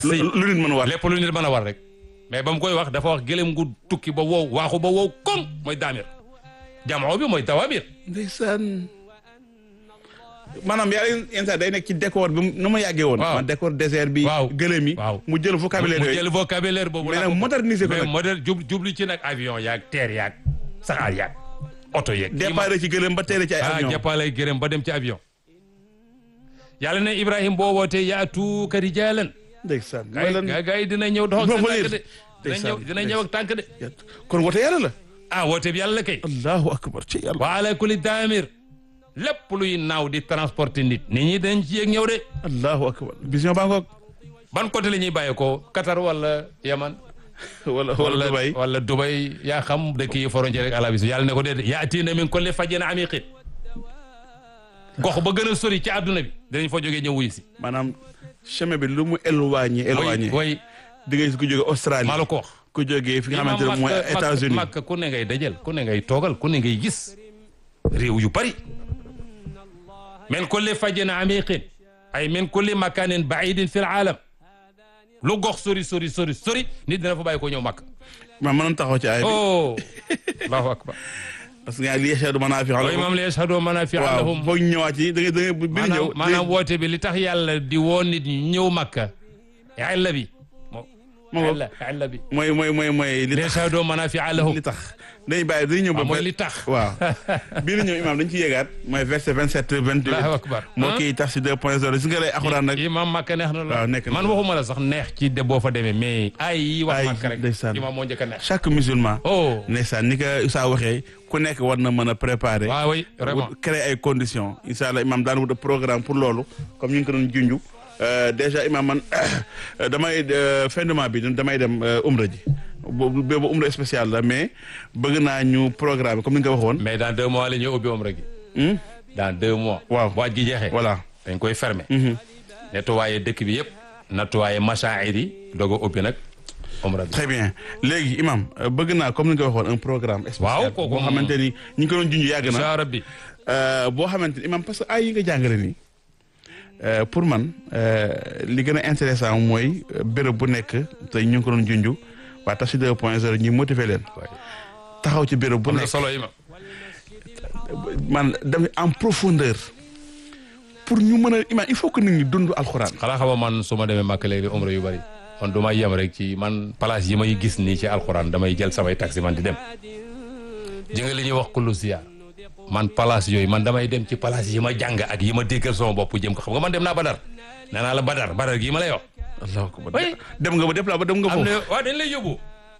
lu lu nit mën a war lépp lu nit mën a war rek mais ba mu koy wax dafa wax gëlëm gu tukki ba wow waaxu ba wow koŋ mooy daamir jamoo bi mooy tawamir ndeysaan maanaam yàlla yenn saa day nekk ci décor bi nu ma yàggee woon Waaw. man décor désert bi Waaw. gëlëm yi Waaw. mu jël vocabulaire mu yooyu jël vocabulaire boobu mais laa nag ko- moderniser ko mais nag moderne jub jublu ci nag avion yaag terre yaag saxaar yaag oto yeeg départ ci gëlëm ba teere ci ay ah avion jàppalay gërëm ba dem ci avion yàlla ne Ibrahima boo wootee yaatu ka rijaalan ndeysaan gaa mooy yi lan gaa gaa yi dina ñëw dox ak Ba seen fa tànk yéen. de dina Ndeysaan, ñëw dina ñëw ak tànk de kon wote yàlla la ah woote bi yàlla kay allahu akbar ci yàlla wa ala kulli daamir lépp luy naaw di transporter nit nit ñi dañ ci yéeg ñëw de allahu akbar vision baa ngoog ban côté la ñuy bàyyee ko Qatar wala Yaman wala wala Dubaï wala Dubai yaa xam dëkk yi frontière rek àla bis yàlla ne ko déedéet yaatiina min kulli fajjin amiqin gox ba gën a sori ci àdduna bi dinañ fa jógee ñëw wuyu si maanaam chemin bi lu mu éloigné éloigné way di nga gis ku jóge Australie maa la ko wax ku jógee fi nga xamante ne mooy États-Unis Makka ku ne ngay dajal ku ne ngay toogal ku ne ngay gis réew yu bari min kulli fajjin amiqin ay min kulli makanin baidin fi l aalam lu gox sori sori sori sori nit dina fa bàyyi ko ñëw Makka ma mënoon taxaw ci ay bi oh allahu akbar parce que li yashhadu manaafi'a wa lahum imam li yashhadu manafia waaw lahum foog ñu ñëwaat ci da ngay da ngay bi ñëw maanaam maanaam woote bi li tax yàlla di woo nit ñi ñëw Makka illa bi moo moo illa illa bi mooy mooy mooy mooy li li tax yashhadu manafia lahum li tax dañuy bàyyi dañuy ñëw ba waaw mooy li tax waaw bii di ñëw imam dañ ci yéegaat mooy verset 27 28 allahu akbar moo kii tax si 2 point 0 gis nga lay alxuraan nag imam Makka neex na waaw la nekk na man waxuma la sax neex ci de boo fa demee mais ay yi wax Ay, Makka rek ndeysaan. imam moo njëkk a neex chaque musulman oh ndeysaan ni ko Issa waxee ku nekk war na mën a préparer waaw oui vraiment wut- créer ay conditions incha allah imam daan wut programme pour loolu comme ñu ngi ko doon junju Euh, déjà imam man damay euh, fin de mois bi damay dem euh, umra ji boobu boobu umra spécial la mais bëgg naa ñu programme comme ni nga ko waxoon mais dans deux mois la ñuy ubbi umra gi Hmm? dans deux mois Waaw. bu aj gi jeexee voilà dañ koy fermer Mhm. nettoyer dëkk bi yëpp nettoyer machaa'ir yi doog a ubbi nag umra bi très bien léegi imam euh, bëgg naa comme ni nga ko waxoon un programme spécial Waaw, kooku boo moom. xamante ni ñu ngi ko doon junj yàgg na incha rabbi Euh, boo xamante ni imam parce que ay yi nga jàngale nii euh, pour man euh, li gën a intéressant mooy euh, béréb bu nekk tey ñu ngi ko doon junj waa Tafsir 2 point 0 ñu motiver leen taxaw ci béréb bu am na nekk solo imam man dem en profondeur pour ñu mën a imam il faut que nit ñi dund alxuraan. xanaa xama man su ma demee Makka léegi umra yu bari man du ma yem rek ci man place yi may gis nii ci alxuraan damay jël samay taxi man di dem ji nga li ñuy wax kullu ziyaar man place yooyu man damay dem ci place yi ma jàng ak yi ma déggal sama bopp jëm ko xam nga man dem naa Badar nee naa la Badar Badar gii ma lay wax allahu akbar Oui. dem nga ba déplacé ba dem nga am foofu. na waaw dañ lay yóbbu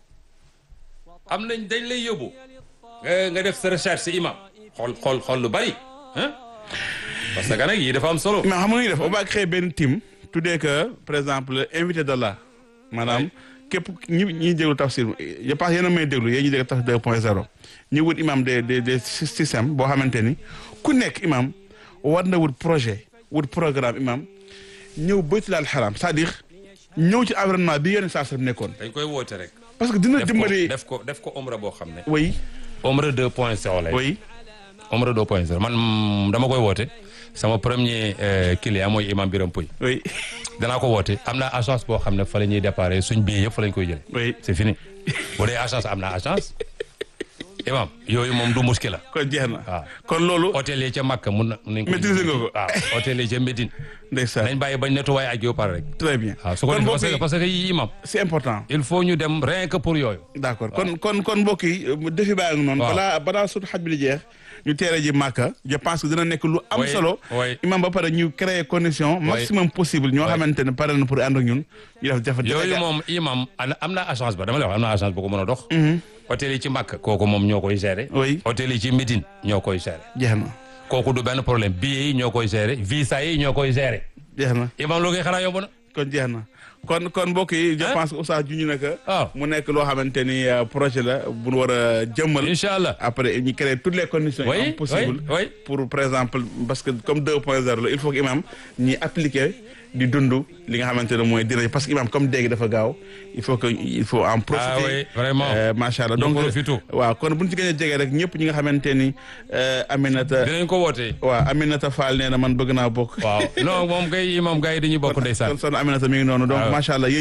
am nañ dañ lay yóbbu nga nga def sa recherche si imam xool xool xool lu bari ah parce que nag yii dafa am solo mais xam nga nu ñuy def on va créer benn team tuddee que par exemple invité d'Allah maanaam képp ñi ñiy déglu tafsir je pense yéen a may déglu yéen ñi déglu tafsir 2 point 0 ñu wut imam des des des systèmes boo xamante ni ku nekk imam war na wut projet wut programme imam ñëw baytul al haram c'est-à-dire ñëw ci environnement bi yenn saa nekkoon dañ koy woote rek parce que dina def ko dimbali def ko def ko omra boo xam ne oui omra 2 point 0 lay oui omra 2 point 0 man mm, dama koy woote sama premier euh, client mooy imam Biram Pouy oui danaa ko woote am naa agence boo xam ne fa la ñuy déparé suñ billet yëpp fa lañ koy jële oui c'est fini bu dee agence am naa agence imam yooyu moom du muskila kon jeex na waaw kon loolu hôtel yi ca Makka mun na nañ ko Maîtriser nga ko. waaw hôtel yi ca Médine ndeysaan nañ bàyyi bañ nettoyé ak yow pare rek très bien waaw su ko kon defee mbokk parce que yi parce que yii imam c'est important il faut ñu dem rien que pour yooyu d'accord kon kon kon mbokk yi defi baa ngi noonu Waaw. balaa balaa sut xaj bi di jeex ñu teere ji màkka je pense que dina nekk lu am Oui, solo oui. imam ba pare ñu créer condition maximum possible ñoo Oui. xamante ne pare na pour ànd ak ñun ñu def jafe yooyu moom imam ana- am na agence ba dama lay wax am na agence bu ko mën a dox hôtel yi ci Makka kooku moom ñoo koy gérer oui hôtel yi ci Médine ñoo koy gérer jeex na kooku du benn problème billets yi ñoo koy gérer visa yi ñoo koy gérer jeex na imam loo koy xanaa yomb na kon jeex na kon kon mbokk yi je Hein? pense que Oustaz juñu na que waaw mu nekk loo xamante ni euh, projet la bu ñu war a jëmmal incha allah après ñu créer toutes les conditions yi oui am possible oui oui pour par exemple parce que comme 2 point 0 la il faut que imam ñi appliquer di dund li nga xamante ne mooy dina parce que imam comme dégg dafa gaaw il faut que il faut en profiter Ah oui, vraiment. Euh, macha allah Ñu donc profité. waaw kon buñ ci gën a jege rek ñëpp ñi nga xamante ni euh, Aminata dinañ ko wootee waaw Aminata Fall nee na man bëgg naa bokk waaw non moom kay moom gars yi dañuy bokk ndeysaan kon son Aminata mi ngi noonu donc waaw. macha allah